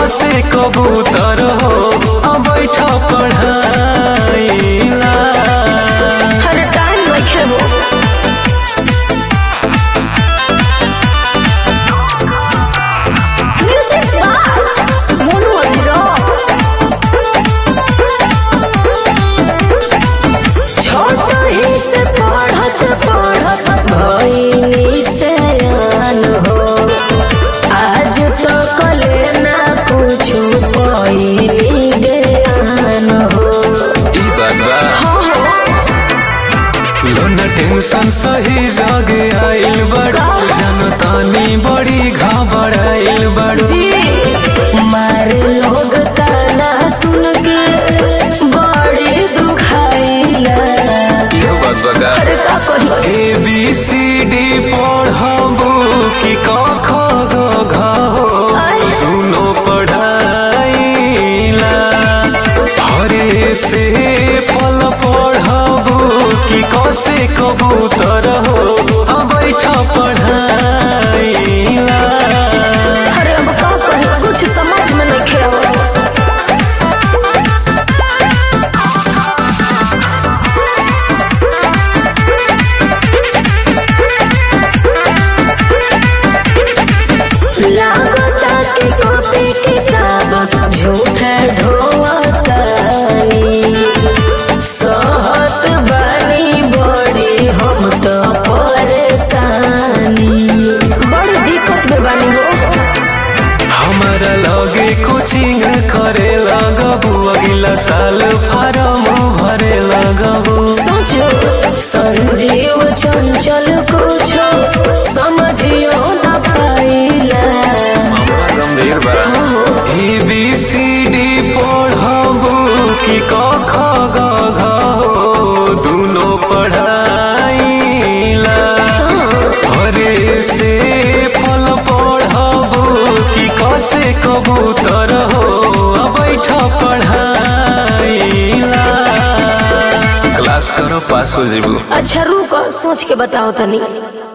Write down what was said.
कसे कबूतर हो अब बैठ पढ़ाइला हर टाइम नइखे हो म्यूजिक बार मोनू अनुराग छोट ही से पढ़त पढ़त भइनी से आन हो आज तो कले ना कुछु पइनी ज्ञान हो ई बात बा हाँ हो लो न टेंशन सही जग आइल बड़ो जनतानी बड़ी घबराइल बड़ो जी मारे लोग ताना सुन के बड़ी दुखाइला इहो बात बा का अरे का कही ए बी सी डी पढ़बू कि क ख ग घ हो दुनो पढ़ाइला हरे से पल पढ़बू कि क से कबूतर हो आ बैठ पढ़ाइला अरे अब का कही कुछ समझ में नहीं खेव लागता के कॉपी किताब झूठे ढोवतानी सहत बानी बड़ी हम तो परेशानी बड़ी दिक्कत में बानी हो हमारा लगे कोचिंग करे लगबू अगला साल फार्म भरे लगबू सोचो संजीव चंचल कुछो समझियो न पाइला गंभीर बा ए बी सी डी पढ़बू कि क ख ग घ हो दुनो पढ़ाइला हरे से फल पढ़बू कि क से कबूतर हो आ बैठ पढ़ाइला क्लास करो पास हो जीबू अच्छा रुको सोच के बताओ तनी